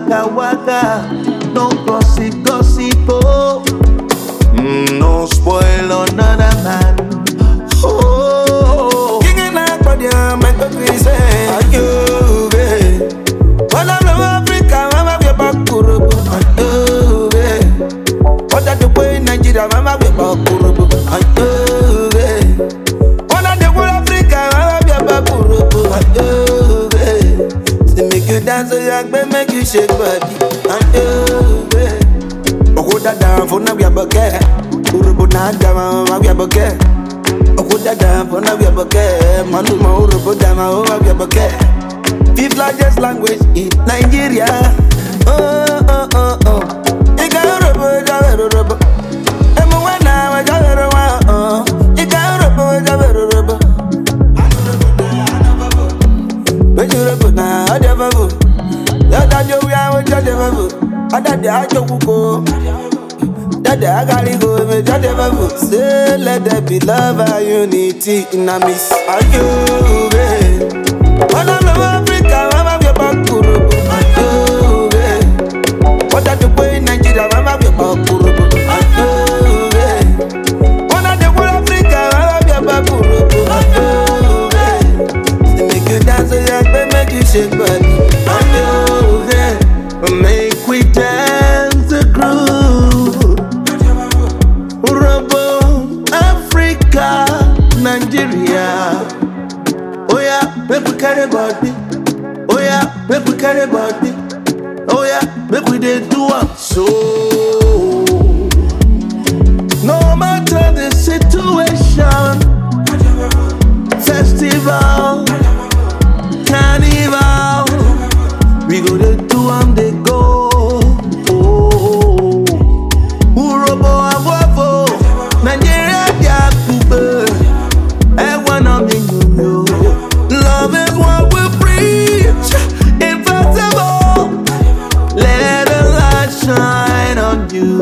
waka waka, no gossip gossip oh. Mm, no spoil another man. Oh, Kicking out for the make a piece, are you, babe? When I'm in Africa, I'm a back kurubu, are you, babe? What are the way in Nigeria, I'm a back kurubu, are you, babe? When I'm in Africa, I'm a back kurubu, are you, babe? Say make you dance, so young, babe, make you shake body, are you, babe? Oko dada funa bia boke, kurubu na dama ma bia boke. Oko dada funa bia boke, manu ma urubu dama o ma bia boke. Fifth largest language in Nigeria. Oh oh oh oh. Ika urubu jabe urubu. Emu wana wa jabe urubu. Oh. Ika urubu jabe urubu. Bejurubu na adebabu. Yada jo wi awo jadebabu. Adade ajo kuko. Dada, I gotta go me judge the Say let there be love and unity in a miss. Are you babe? When I'm in Africa, I'm a back kurubu. Are you babe? What are the way in Nigeria, I'm a back kurubu. Are you babe? When I'm in Africa, I'm a back kurubu. Are you babe? Say make you dance, so young, babe, make you shake body. Are you babe? make we dance the groove. Robo Africa, Nigeria. Oh yeah, make we carry body. Oh yeah, make we carry body. Oh yeah, make we dey do am so. No matter the situation, festival, carnival, we go dey do am dey go. Oh, Urobo avovo, Nigeria dia kube, ẹ̀wọ̀n mi yòyò. Love is what we preach, invincible. Let the light shine on you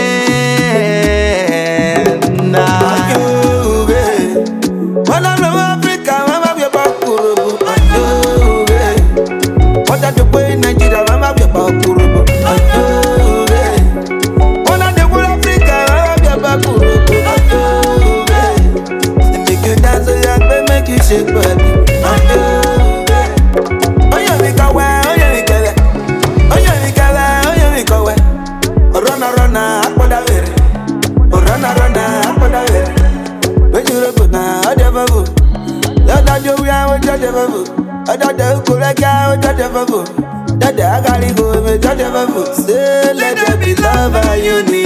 and I. you, babe. When I'm in Africa, I'm a back kurubu. Are you, babe? What are the way in Nigeria, I'm a back kurubu. Are you, babe? When I'm in Africa, I'm a back kurubu. Are you, babe? Say make you dance, so young, babe, make you shake body. Are you, babe? Oh yeah, we go well, oh yeah, we go well. Oh yeah, we go well, oh yeah, we go well. Run, run, akpada vere. Run, run, akpada vere. Bejuru na adebabu. Dada jo wi awo jadebabu. Dada ukureka awo jadebabu. Dada agari go me jadebabu. Say let there be love and unity.